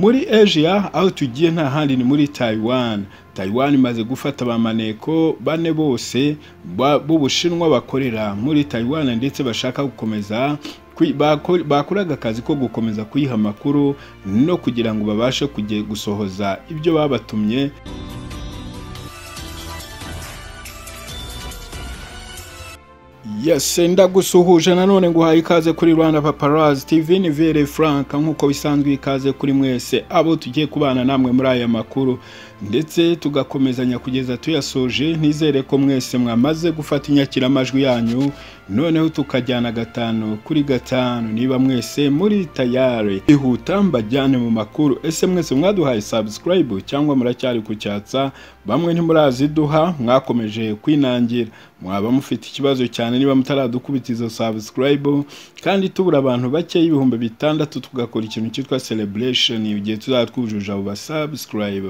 muri asia aho tugiye nta handi ni muri taiwan taiwan imaze gufata abamaneko bane bose ba- b'ubushinwa bakorera muri taiwan ndetse bashaka gukomeza kwi- bako- bakoraga akazi ko gukomeza kuyiha amakuru no kugira ngo babashe kujye gusohoza ibyo babatumye Yes, ndagusuhuje nanone nguhaye ikaze kuri Rwanda Paparazzi TV ni Vere Frank nk'uko bisanzwe ikaze kuri mwese abo tugiye kubana namwe muri aya makuru ndetse tugakomezanya kugeza tuyasoje nizere ko mwese mwamaze gufata inyakiramajwi yanyu noneho tukajyana gatanu kuri gatanu niba mwese muri tayari ihuta mbajyane mu makuru ese mwese mwaduhaye subscribe cyangwa muracyari kucyatsa bamwe ntimuraziduha mwakomeje kwinangira mwaba mufite ikibazo cyane niba mutaradukubita izo subscribe kandi tubura abantu bake y'ibihumbi bitandatu tugakora ikintu cyitwa celebration igihe tuzaba twujuje abo basubscribe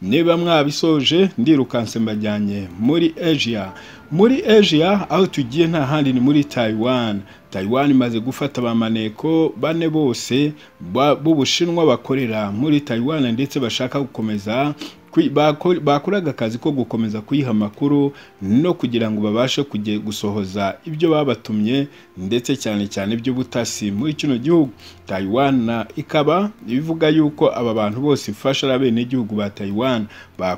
niba mwabisoje ndirukanse mbajyanye muri asia muri asia aho tugiye nta handi ni muri taiwan taiwan imaze gufata abamaneko bane bose ba- b'ubushinwa bakorera muri taiwan ndetse bashaka gukomeza kwi- bako- bakoraga akazi ko gukomeza kuyiha amakuru no kugira ngo babashe kujye gusohoza ibyo babatumye ndetse cyane cyane iby'ubutasi muri kino gihugu Taiwan na- ikaba ivuga yuko aba bantu bose ifasha ari abenegihugu ba Taiwan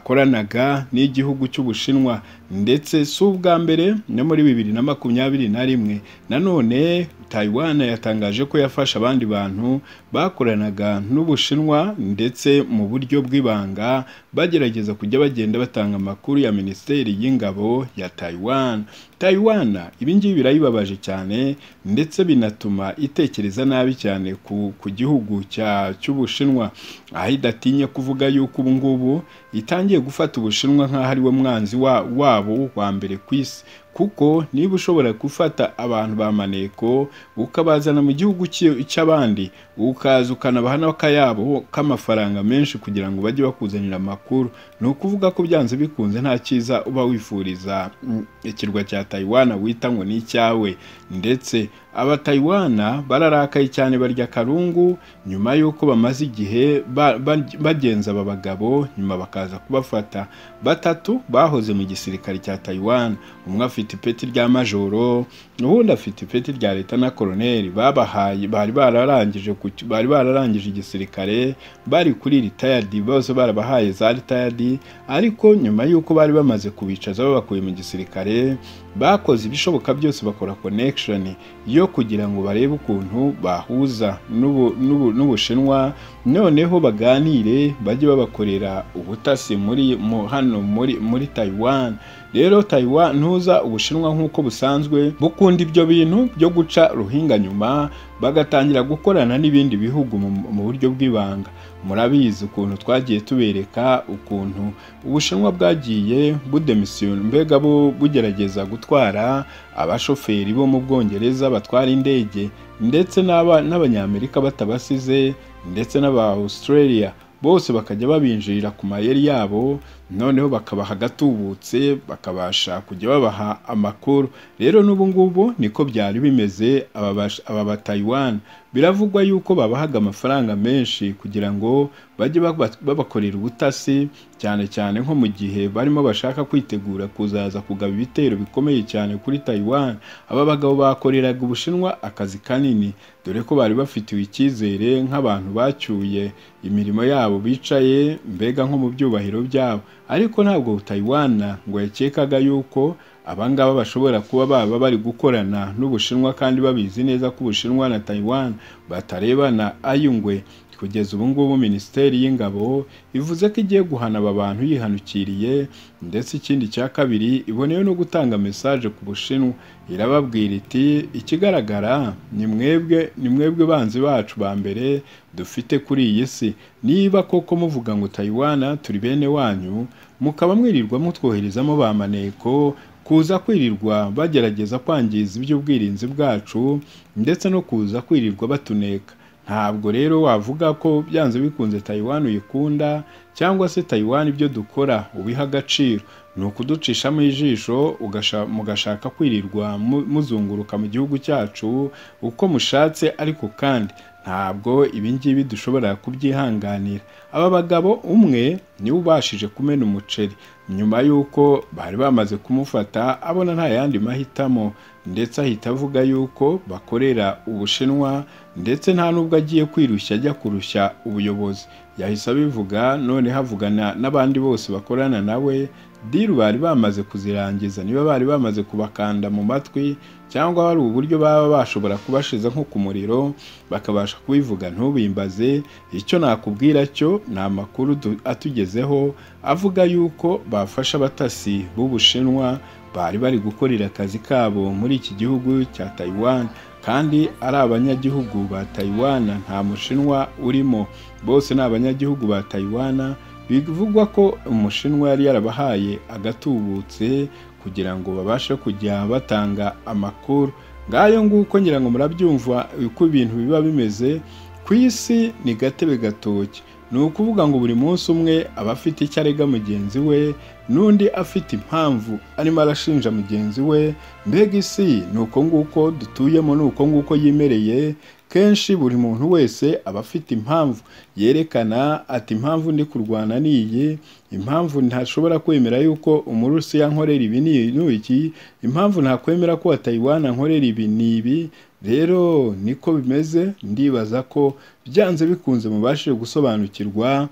bakoranaga n'igihugu cy'Ubushinwa ndetse si ubwa mbere no muri bibiri na makumyabiri na rimwe nanone Taiwan yatangaje ko yafasha abandi bantu bakoranaga n'Ubushinwa ndetse mu buryo bw'ibanga bagerageza kujya bagenda batanga amakuru ya minisiteri y'ingabo ya Taiwan. Taiwan ibi ngibi birayibabaje cyane ndetse binatuma itekereza nabi cyane ku, ku gihugu cya cy'Ubushinwa aho idatinye kuvuga yuko ubu ngubu itangiye gufata Ubushinwa nk'aho ari we mwanzi wa, wabo wa mbere ku isi kuko niba ushobora gufata abantu ba maneko ukabazana mu gihugu cy- cy'abandi ukaza ukanabaha n'akayabo k'amafaranga menshi kugira ngo bajye bakuzanira amakuru ni ukuvuga ko byanze bikunze nta cyiza uba wifuriza mm, ikirwa cya tayiwana wita ngo ni icyawe ndetse abatayiwana bararakaye cyane barya akarungu nyuma y'uko bamaze igihe ba- ba- bagenza aba bagabo nyuma bakaza kubafata batatu bahoze mu gisirikare cya tayiwana umwe afite ipeti rya majoro ubundi afite ipeti rya leta na koloneli babahaye bari bararangije ku cy- bari bararangije igisirikare bari kuri ritayadi bose barabahaye za ritayadi ariko nyuma y'uko bari bamaze kubicaza babakuye mu gisirikare bakoze ibishoboka byose bakora connection yo kugira ngo barebe ukuntu bahuza n'ubu- n'ubu- n'ubushinwa noneho baganire bajye babakorera ubutasi muri mu, hano muri muri Taiwan rero Taiwan ntuza ubushinwa nk'uko busanzwe bukunda ibyo bintu byo guca ruhinga nyuma bagatangira gukorana n'ibindi bihugu mu, mu buryo bw'ibanga murabizi ukuntu twagiye tubereka ukuntu ubushinwa bwagiye budemisiyoni mbega bu- bugerageza gutwara abashoferi bo mu bwongereza batwara indege ndetse n'aba- n'abanyamerika batabasize ndetse n'aba australia bose bakajya babinjirira ku mayeri yabo noneho bakabaha agatubutse bakabasha kujya babaha amakuru rero n'ubu ngubu niko byari bimeze aba bash- aba ba Taiwan biravugwa yuko babahaga amafaranga menshi kugira ngo bajye baba- babakorera ubutasi cyane cyane nko mu gihe barimo bashaka kwitegura kuzaza kugaba ibitero bikomeye cyane kuri Taiwan aba bagabo bakoreraga ubushinwa akazi kanini dore ko bari bafitiwe icyizere nk'abantu bacyuye imirimo yabo bicaye mbega nko mu byubahiro byabo ariko ntabwo Taiwan ngo yakekaga yuko abangaba bashobora kuba baba bari gukorana n'Ubushinwa kandi babizi neza ko Ubushinwa na Taiwan batarebana ayungwe kugeza ubu ngubu minisiteri y'ingabo ivuze ko igiye guhana aba bantu yihanukiriye ndetse ikindi cya kabiri iboneyeho no gutanga mesaje ku Bushinwa irababwira iti ikigaragara ni mwebwe ni mwebwe banzi bacu ba mbere dufite kuri iyi si niba koko muvuga ngo Taiwan turi bene wanyu mukaba mwirirwa mutwoherezamo ba maneko kuza kwirirwa bagerageza kwangiza iby'ubwirinzi bwacu ndetse no kuza kwirirwa batuneka ntabwo rero wavuga ko byanze bikunze Taiwan uyikunda cyangwa se Taiwan ibyo dukora ubiha agaciro ni ukuducishamo ijisho ugasha- mugashaka kwirirwa mu- muzunguruka mu gihugu cyacu uko mushatse ariko kandi ntabwo ibingibi dushobora kubyihanganira aba bagabo umwe niwe ubashije kumena umuceri nyuma y'uko bari bamaze kumufata abona nta yandi mahitamo ndetse ahita avuga yuko bakorera ubushinwa ndetse nta n'ubwo agiye kwirushya ajya kurushya ubuyobozi yahise abivuga none havugana n'abandi bose bakorana na we diru bari bamaze kuzirangiza niba bari bamaze kubakanda mu matwi cyangwa hari uburyo baba bashobora kubashiza nko ku muriro bakabasha kubivuga ntubimbaze icyo nakubwira cyo ni amakuru atugezeho avuga yuko bafashe abatasi b'ubushinwa bari bari gukorera akazi kabo muri iki gihugu cya Taiwan kandi ari abanyagihugu ba Taiwan nta mushinwa urimo bose ni abanyagihugu ba Taiwan bivugwa ko umushinwa yari yarabahaye agatubutse kugira ngo babashe kujya batanga amakuru ngayo nguko ngira ngo murabyumva uko ibintu biba bimeze ku isi ni gatebe gatoki ni ukuvuga ngo buri munsi umwe aba afite icyo arega mugenzi we n'undi afite impamvu arimo arashinja mugenzi we mbega isi ni uko nguko dutuyemo ni uko nguko yimereye kenshi buri muntu wese aba afite impamvu yerekana ati impamvu ndi kurwana niyi impamvu ntashobora kwemera yuko umurusiya nkorera ibi n'iki impamvu ntakwemera ko wa Taiwan nkorera ibi n'ibi rero niko bimeze ndibaza ko byanze bikunze mubashije gusobanukirwa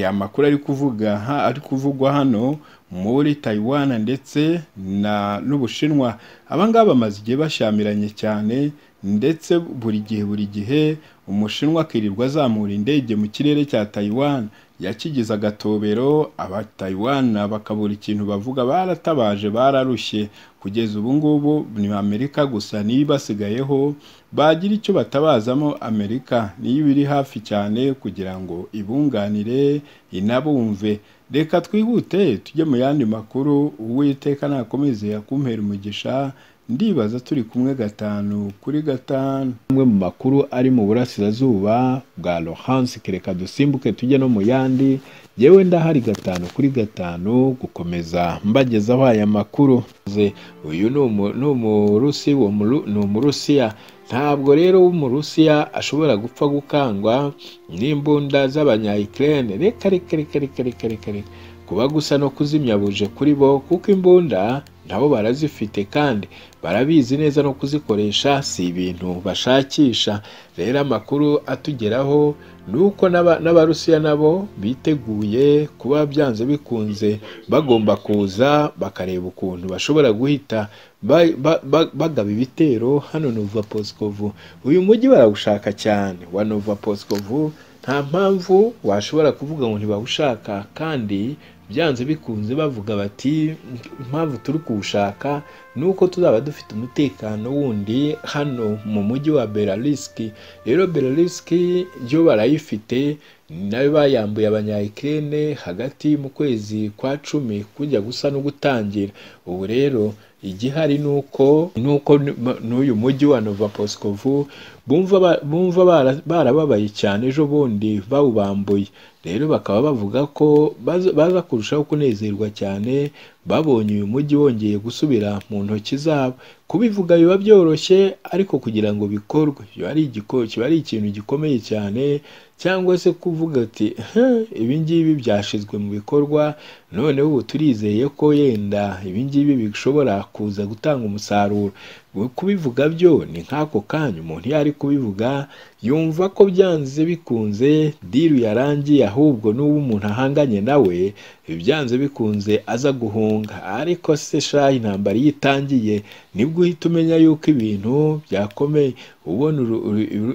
amakuru ari kuvuga ari kuvugwa hano muri Taiwan ndetse n'ubushinwa abangaba bamaze igihe bashyamiranye cyane ndetse buri gihe buri gihe umushinwa akirirwa azamura indege mu kirere cya Taiwan yakigize agatobero aba Taiwan bakabura ikintu bavuga baratabaje bararushye kugeza ubu ngubu ni Amerika gusa niyo ibasigayeho bagira icyo batabazamo Amerika niyo ibiri hafi cyane kugira ngo ibunganire inabumve reka twihute tujye mu yandi makuru uwiteka nakomeze akumpera umugisha ndibaza turi kumwe gatanu kuri gatanu amwe mu makuru ari mu burasirazuba bwa lohansi kereka dusimbuke tujye no mu yandi yewe ndahari gatanu kuri gatanu gukomeza mbagezaho aya makuru uyu ni umurusi ni umurusiya ntabwo rero w'umurusiya ashobora gupfa gukangwa n'imbunda z'abanyayikirere reka reka reka reka reka reka reka kuba gusa no kuzimya buje kuri bo kuko imbunda nabo barazifite kandi barabizi neza no kuzikoresha si ibintu bashakisha rero amakuru atugeraho ni uko n'abarusiya nabo biteguye kuba byanze bikunze bagomba kuza bakareba ukuntu bashobora guhita bagaba ibitero hano nova posikovu uyu mujyi barawushaka cyane wa nova posikovu nta mpamvu washobora kuvuga ngo ntibawushaka kandi byanze bikunze bavuga bati impamvu turi kuwushaka ni uko tuzaba dufite umutekano wundi hano mu mujyi wa belarisiki rero belarisiki yo barayifite nayo bayambuye abanyayikirere hagati mu kwezi kwa cumi kujya gusa no gutangira ubu rero igihari ni uko n'uyu mujyi wa nova posikovu bumva barababaye cyane ejo bundi bawubambuye rero bakaba bavuga ko baza kurushaho kunezerwa cyane babonye uyu mujyi wongeye gusubira mu ntoki zabo kubivuga biba byoroshye ariko kugira ngo bikorwe kiba ari ikintu gikomeye cyane cyangwa se kuvuga ati ibingibi byashyizwe mu bikorwa noneho ubu turizeye ko yenda ibingibi bishobora kuza gutanga umusaruro kubivuga byo ni nk'ako kanya umuntu iyo ari kubivuga yumva ko byanze bikunze diru yarangiye ahubwo n'uwo umuntu ahanganye nawe byanze bikunze aza guhunga ariko se shahi intambara iyo itangiye nibwo uhita umenya yuko ibintu byakomeye ubona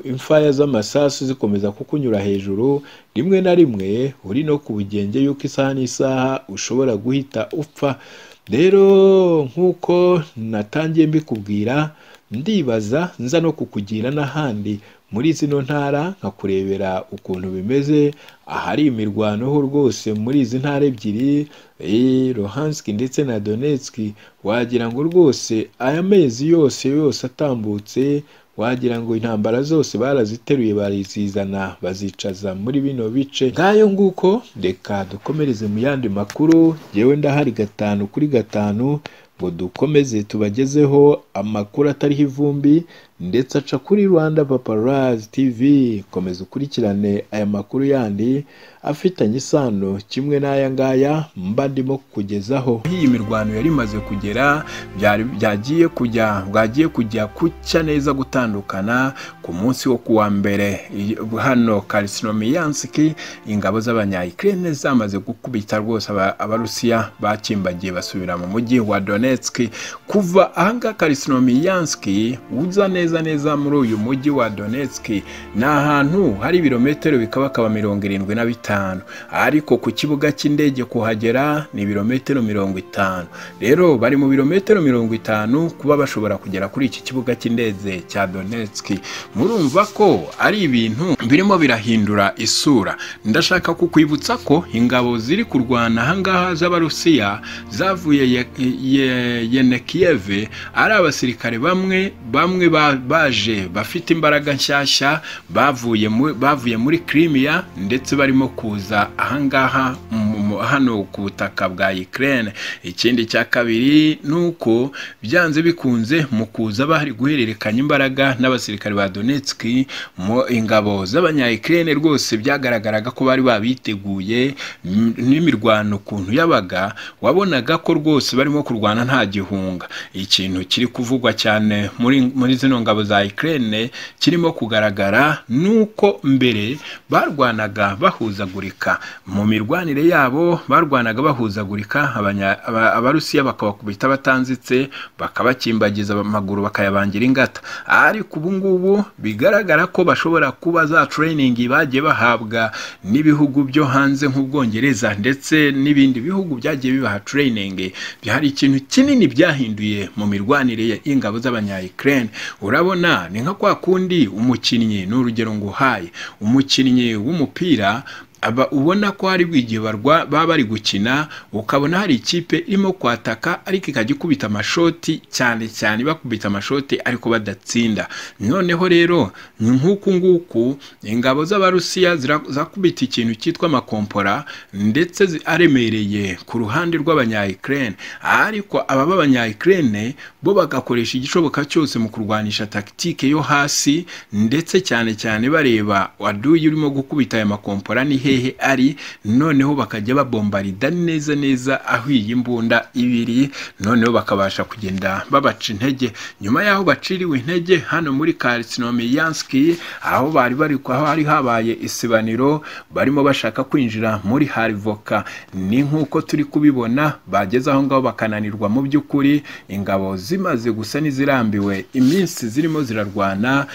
imfaya z'amasasu zikomeza kukunyura hejuru rimwe na rimwe uri no ku bugenge yuko isaha n'isaha ushobora guhita upfa rero nk'uko natangiye mbikubwira ndibaza nza no kukugira n'ahandi muri zino ntara nkakurebera ukuntu bimeze ahari imirwano ho rwose muri izi ntara ebyiri Luhanski ndetse na Donetski wagira ngo rwose aya mezi yose yose atambutse wagira ngo intambara zose baraziteruye barizizana bazicaza muri bino bice ngayo nguko reka dukomereze mu yandi makuru yewe ndahari gatanu kuri gatanu ngo dukomeze tubagezeho amakuru atariho ivumbi ndetse aca kuri rwanda paparazi tv komeza ukurikirane aya makuru yandi afitanye isano kimwe n'aya ngaya mba ndimo kukugezaho iyi mirwano yari imaze kugera byari- byagiye kujya bwagiye kujya kucya neza gutandukana ku munsi wo kuwa mbere Iyi- hano karisinomiyanski ingabo z'abanyayikirene zamaze gukubita rwose aba- abarusiya bakimbagiye basubira mu mujyi wa donetsk kuva ahangaha karisinomiyanski uza neza neza muri uyu mujyi wa donetsk ni ahantu hari ibirometero bikabakaba mirongo irindwi na bitanu ariko ku kibuga cy'indege kuhagera ni ibirometero mirongo itanu rero bari mu birometero mirongo itanu kuba bashobora kugera kuri iki kibuga cy'indege cya donetsk murumva ko ari ibintu birimo birahindura isura ndashaka kukwibutsa ko ingabo ziri kurwana ahangaha z'abarusiya zavuye Ye- Ye- yenekiyeve ari abasirikare bamwe bamwe ba- baje bafite imbaraga nshyashya bavuye mu- bavuye muri kirimiya ndetse barimo kuza ahangaha mu- mu- hano ku butaka bwa Ukraine ikindi cya kabiri ni uko byanze bikunze mu kuza bari guhererekanya imbaraga n'abasirikare ba Donetsk mu ingabo z'abanyayikirene rwose byagaragaraga ko bari babiteguye m- n'imirwano ukuntu yabaga wabonaga ko rwose barimo kurwana nta gihunga ikintu kiri kuvugwa cyane muri, muri zino ngabo za Ukraine kirimo kugaragara ni uko mbere barwanaga bahuzagurika mu mirwanire yabo barwanaga bahuzagurika abanya- aba- abarusiya bakabakubita batanzitse bakabakimbagiza amaguru bakayabangira ingata ariko ubu ngubu bigaragara ko bashobora kuba za training bagiye bahabwa n'ibihugu byo hanze nk'ubwongereza ndetse n'ibindi bihugu byagiye bibaha training hari ikintu kinini byahinduye mu mirwanire y'ingabo z'abanyayikirene urabona ni nka kwa kundi umukinnyi ni urugero nguhaye umukinnyi w'umupira aba ubona ko hari bw'igihe barwa baba bari gukina ukabona hari ikipe irimo kwataka ariko ikajya ikubita amashoti cyane cyane bakubita amashoti ariko badatsinda noneho rero ni nk'uku nguku ingabo z'abarusiya zira- zakubita ikintu cyitwa amakompora ndetse zi- aremereye ku ruhande rw'abanyayikirene ariko aba b'abanyayikirene bo bagakoresha igishoboka cyose mu kurwanisha takitike yo hasi ndetse cyane cyane bareba waduye urimo gukubita aya makompora ni hehe ari noneho bakajya babombarida neza neza aho iyi mbunda iba iri noneho bakabasha kugenda babaca intege nyuma y'aho baciriwe intege hano muri karisinomiyanski aho bari bari aho hari habaye isibaniro barimo bashaka kwinjira muri harivoka ni nk'uko turi kubibona bageze aho ngaho bakananirwa mu by'ukuri ingabo zimaze gusa n'izirambiwe iminsi zirimo zirarwana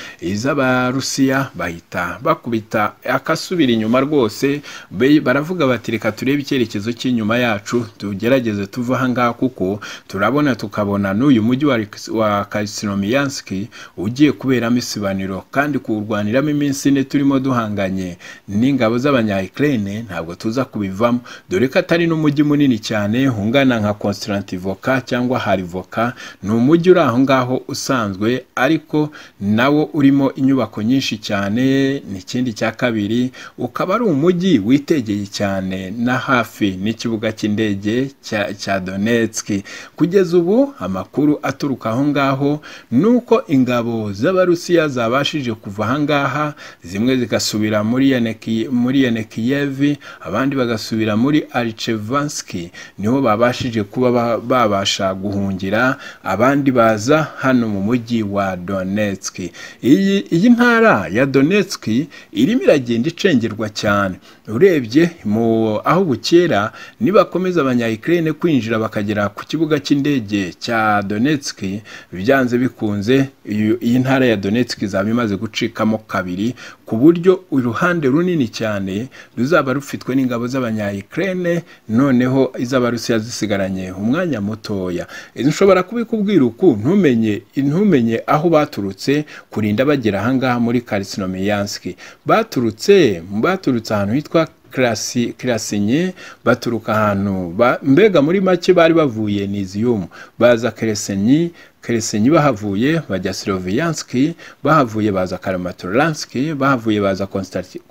iz'abarusiya bahita bakubita akasubira inyuma rwose be- baravuga bati reka turebe icyerekezo cy'inyuma yacu tugerageze tuve aha ngaha kuko turabona tukabona n'uyu mujyi wa, Riks- wa karisinomiyanski ugiye kuberamo isibaniro kandi kuwurwaniramo iminsi ine turimo duhanganye n'ingabo z'abanyayikirene ntabwo tuza kubivamo dore ko atari n'umujyi munini cyane ungana nka konsitantivoka cyangwa harivoka ni umujyi uri aho ngaho usanzwe ariko nawo urimo inyubako nyinshi cyane ni ikindi cya kabiri ukaba ari umujyi witegeye cyane na hafi n'ikibuga cy'indege cya, cya Donetsk kugeza ubu amakuru aturuka aho ngaho ni uko ingabo z'abarusiya zabashije kuva aha ngaha zimwe zigasubira muri Yeneki- muri yenekiyevi abandi bagasubira muri arichevanski niho babashije kuba ba- babasha guhungira abandi baza hano mu mujyi wa donetsk iyi, iyi ntara ya donetsk irimo iragenda icengerwa cyane urebye mu aho bukera nibakomeza abanyayikirene kwinjira bakagera ku kibuga cy'indege cya donetsk byanze bikunze iyo- iyi ntara ya donetsk izaba imaze gucikamo kabiri ku buryo uruhande runini cyane ruzaba rufitwe n'ingabo z'abanyayikirene noneho iz'abarusiya zisigaranye umwanya mutoya nshobora kubikubwira uku ntumenye ntumenye aho baturutse kurinda bagera ahangaha muri karisinomiyanski baturutse baturutse ahantu hitwa kirasi kirasinye baturuka ahantu ba- mbega muri make bari bavuye niziyumu baza keresenyi Helsinki bahavuye bajya Slovianski bahavuye baza Karamatoranski bahavuye baza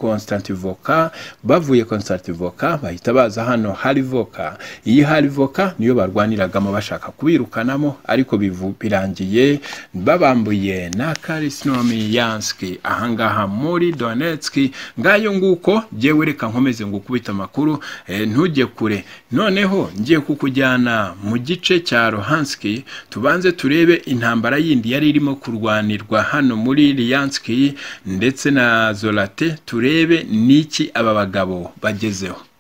Konstantivoka bavuye Konstantivoka bahita baza hano Halivoka iyi Halivoka niyo barwaniragamo bashaka kubirukanamo ariko bivu- birangiye babambuye na Kalisinomiyanski ahangaha muri Donetsk ngayo nguko jyewe reka nkomeze ngukubita amakuru eh, ntujye kure noneho ngiye kukujyana mu gice cya Luhanski tubanze turebe intambara yindi yari irimo kurwanirwa hano muri Lianski ndetse na Zorate turebe niki aba bagabo bagezeho